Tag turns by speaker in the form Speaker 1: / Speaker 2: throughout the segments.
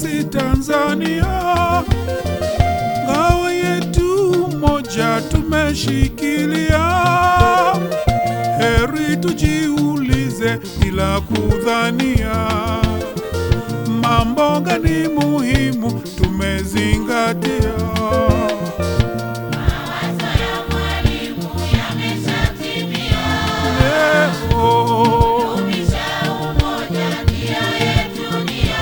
Speaker 1: sisi Tanzania, ngao yetu moja tumeshikilia. Heri tujiulize bila kudhania, mambo gani muhimu tumezingatia.
Speaker 2: Mawazo ya mwalimu yameshatimia.
Speaker 1: Leo
Speaker 2: Dumisha umoja, nia yetu nia.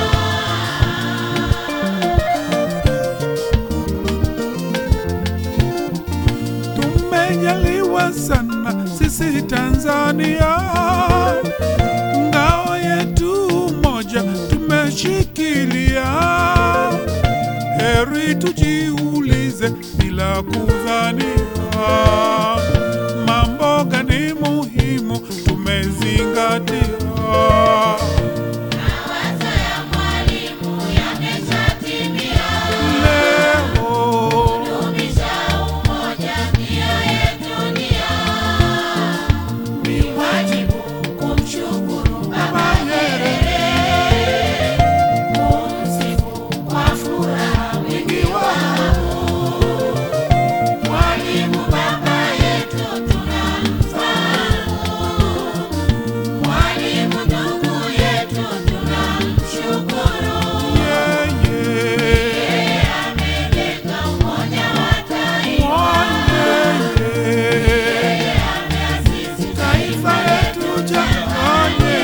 Speaker 1: tumejaliwa sana sisi Tanzania, ngao yetu moja tumeshikilia. Heri tujiulize bila kudhania, mambo gani muhimu tumezingatia.
Speaker 2: Mawazo ya mwalimu yameshatimia.
Speaker 1: Leo
Speaker 2: Dumisha umoja, nia yetu nia. Ni wajibu kumshukuru Baba Nyerere, kumsifu kwa furaha wingi wao. Mwalimu baba yetu tunamfahamu, mwalimu ndugu yetu tunamshukuru.
Speaker 1: yeye
Speaker 2: Amejenga umoja wa taifa,
Speaker 1: Mwanyeye
Speaker 2: ameasisi
Speaker 1: taifa letu jamani,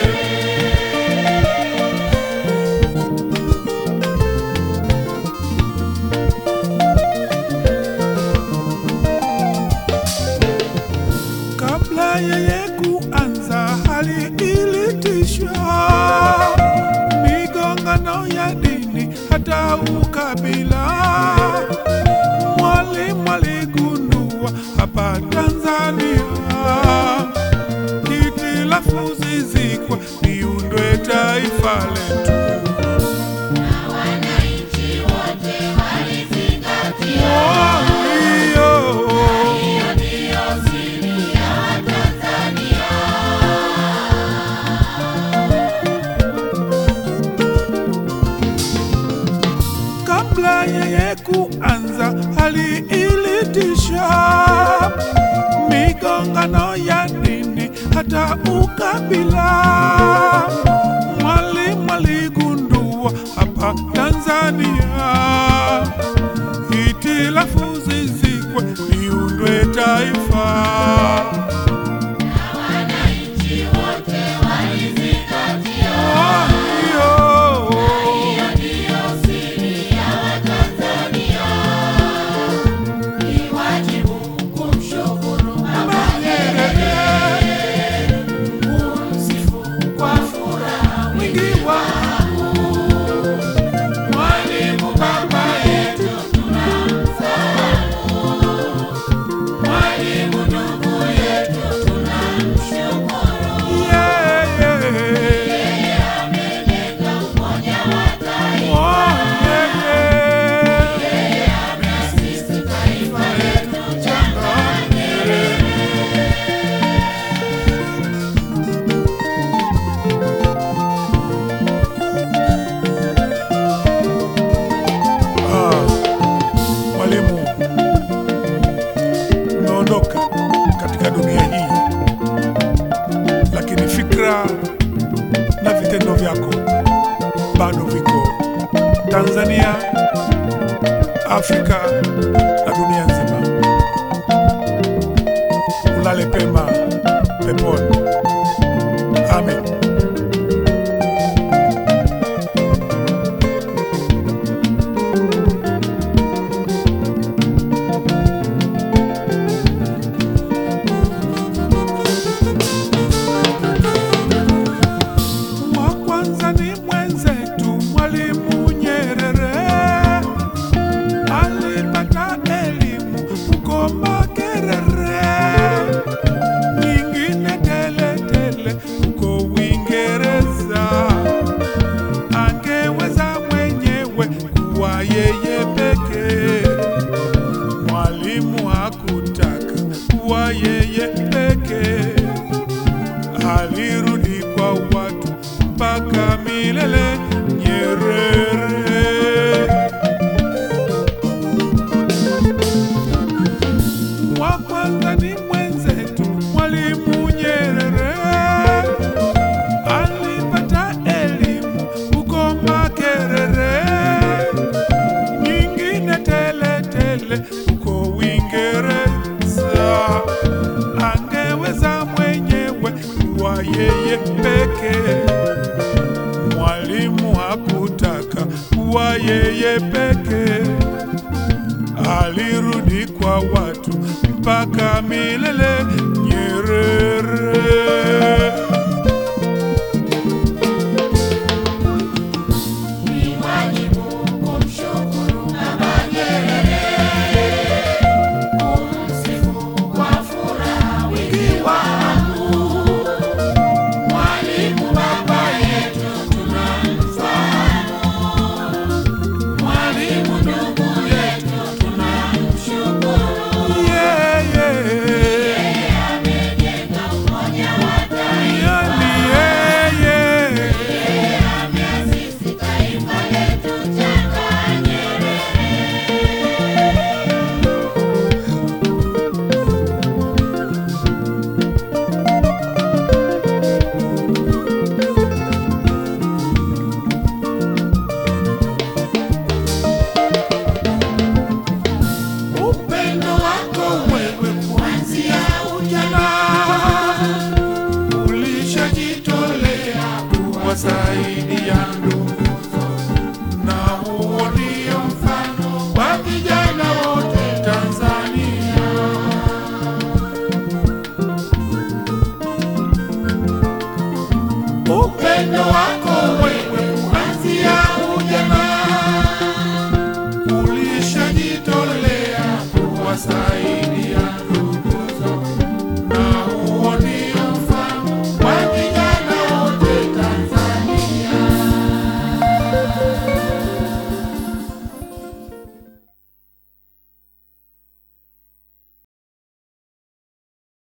Speaker 1: kabla yeye kuanza hali ilitisha migongano ya dini hata ukabila. Mwalimu aligundua hapa Tanzania hitilafu zizikwe, liundwe taifa letu.
Speaker 2: na wananchi wote walizingatia.
Speaker 1: Hiyo
Speaker 2: Hiyo ndiyo siri ya Watanzania.
Speaker 1: kabla yeye kuanza hali ilitisha migongano ya dini hata ukabila. Mwalimu aligundua hapa Tanzania hitilafu zizikwe, liundwe taifa.
Speaker 2: Na wananchi wote walizingatia.
Speaker 1: Hiyo
Speaker 2: Hiyo ndiyo siri ya Watanzania. Ni wajibu kumshukuru Baba Nyerere, kumsifu kwa furaha wingi wao. Mwalimu baba yetu tunamfahamu, mwalimu ndugu yetu tunamshukuru.
Speaker 1: yeye
Speaker 2: Amejenga umoja wa taifa.
Speaker 1: Mwanyeye
Speaker 2: Ameasisi taifa letu changani.
Speaker 1: Ah, Mwalimu, umeondoka katika dunia hii, lakini fikra na vitendo vyako bado viko Tanzania, Afrika na dunia nzima. Ulale pema peponi. Amen. wa kwanza ni mwenzetu Mwalimu Nyerere, alipata elimu huko Makerere, nyingine tele tele huko Uingereza. kuwa yeye peke alirudi kwa watu mpaka milele. Nyerere
Speaker 2: Ni wajibu kumshukuru Baba Nyerere, kumsifu kwa furaha wingi wa hamu. Mwalimu baba yetu tunamfahamu, mwalimu ndugu yetu tunamshukuru.
Speaker 1: yeye
Speaker 2: Amejenga umoja wa taifa,
Speaker 1: yani yeye
Speaker 2: ameasisi taifa letu changa Nyerere.
Speaker 1: upendo wako wewe kuanzia ujana ulishajitolea kuwa zaidi ya ndugu, na huo ndio mfano wa vijana wote Tanzania. Upendo wako wewe